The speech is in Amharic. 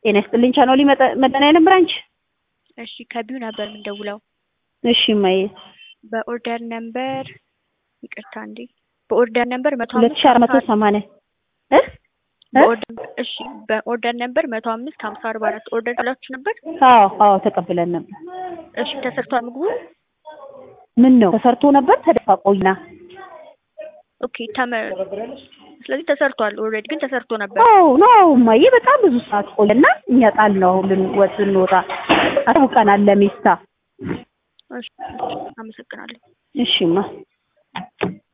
ጤና ይስጥልኝ ቻናሊ መድኃኒዓለም ብራንች። እሺ ከቢው ነበር የምንደውለው እሺ እማዬ በኦርደር ነምበር ይቅርታ እንዴ በኦርደር ነምበር መቶ ሁለት ሺህ አራት መቶ ሰማንያ እ በኦርደር እሺ በኦርደር ነምበር መቶ አምስት ሀምሳ አርባ አራት ኦርደር ብላችሁ ነበር። አዎ አዎ ተቀብለን ነበር። እሺ ተሰርቷል ምግቡ። ምን ነው ተሰርቶ ነበር ተደፋ ቆይና ኦኬ ተመ ስለዚህ ተሰርቷል። ኦልሬዲ ግን ተሰርቶ ነበር። አዎ ነው እማዬ በጣም ብዙ ሰዓት ቆየና እኛ ጣል ነው ልንወጥ ልንወጣ አሳውቀናል ለሚስታ እሺ አመሰግናለሁ። እሺማ